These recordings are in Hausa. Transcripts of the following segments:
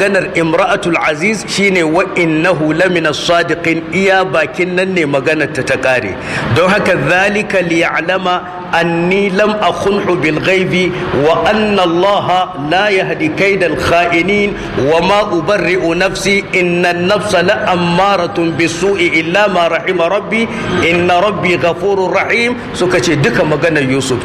ganar imra'atul aziz shine wa innahu lamina sadiqin iya bakin nan ne maganar ta ta kare don haka zalika liya'lama أني لم أخنه بالغيب وأن الله لا يهدي كيد الخائنين وما أبرئ نفسي إن النفس لأمارة بالسوء إلا ما رحم ربي إن ربي غفور رحيم سكتي دك مغانا يوسف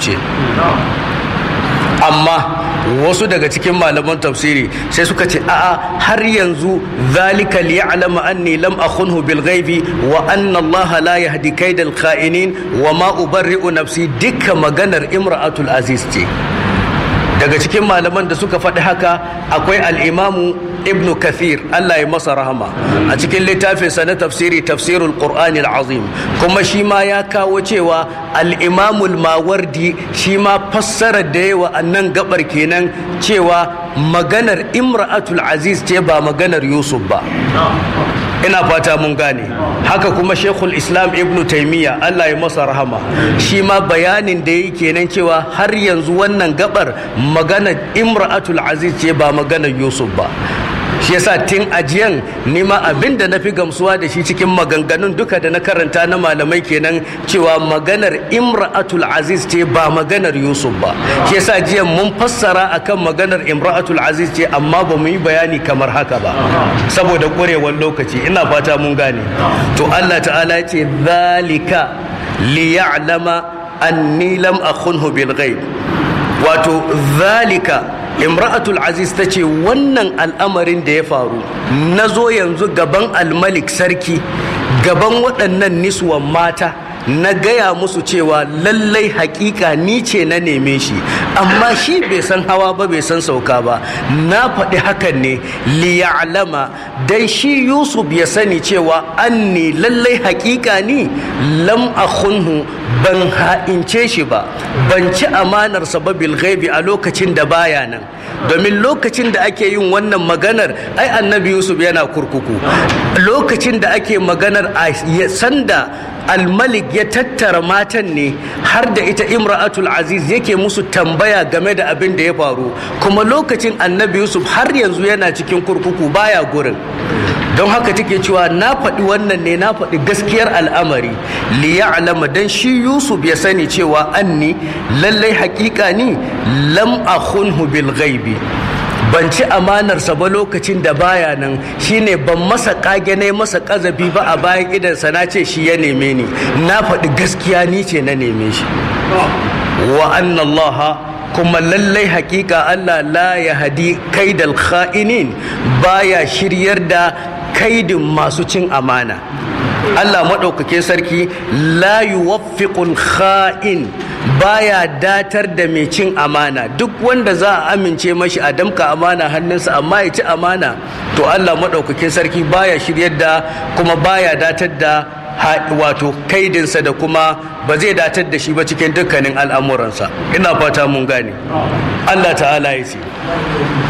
amma wasu daga cikin malaman tafsiri sai suka ce a'a har yanzu zalika liya'lama anni lam akhunhu bil ghaibi wa anna Allah la yahdi kaidal kha'inin wa ma ubarri'u nafsi dukka maganar imra'atul aziz ce daga cikin malaman da suka faɗi haka akwai al'imamu ibnu kathir Allah ya masa rahama a cikin littafinsa na tafsiri tafsirul qur'ani azim kuma shi ma ya kawo cewa al'imamul mawardi shi ma fassarar da yawa a nan gabar kenan cewa maganar imra'atul aziz ce ba maganar yusuf ba ina fata mun gane haka kuma shekul islam ibnu taimiyya allah ya masa rahama shi ma bayanin da yi kenan cewa har yanzu wannan gabar maganar imra'atul aziz ce ba maganar yusuf ba shi yasa tun ajiyan nima abin da na fi gamsuwa da shi cikin maganganun duka da na karanta na malamai kenan cewa maganar imra'atul aziz ce ba maganar yusuf ba shi yasa jiyan mun fassara akan maganar imra'atul aziz ce amma ba mu yi bayani kamar haka ba saboda ƙurewar lokaci ina fata mun gane to allah ta'ala ce zalika liya'lama anni lam akhunhu bil ghaib wato zalika imra'atul aziz ta ce wannan al'amarin da ya faru na zo yanzu gaban almalik sarki gaban waɗannan niswan mata na gaya musu cewa lallai hakika ni ce na neme shi amma shi bai san hawa ba bai san sauka ba na faɗi hakan ne liya'lama dan shi yusuf ya sani cewa anni lallai hakika ni lam akhunhu ban ha'ince shi ba ban ci amanarsa ba bil ghaibi a lokacin da baya nan domin lokacin da ake yin wannan maganar ai annabi yusuf yana kurkuku lokacin da ake maganar a sanda almalik ya tattara matan ne har da ita imra'atul aziz yake musu tambaya game da abin da ya faru kuma lokacin annabi yusuf har yanzu yana cikin kurkuku baya gurin don haka take cewa na faɗi wannan ne na faɗi gaskiyar al'amari liya'lama dan shi yusuf ya sani cewa anni lallai haƙiƙa ni lam akhunhu bil ghaibi ban ci amanarsa ba lokacin da baya nan shine ban masa kage ne masa kazabi ba a bayan idansa na ce shi ya neme ni na faɗi gaskiya ni ce na neme shi wa annallaha kuma lallai hakika Allah la ya hadi kaidal kha'inin baya shiryar da kaidin masu cin amana Allah maɗaukakin sarki la yuwaffiqul kha'in baya datar da mai cin amana duk wanda za a amince mashi a damka amana hannunsa amma ya ci amana to Allah maɗaukakin sarki baya shiryar da kuma baya datar da wato kaidinsa da kuma ba zai datar da shi ba cikin dukkanin al'amuransa ina fata mun gane Allah ta'ala ya ce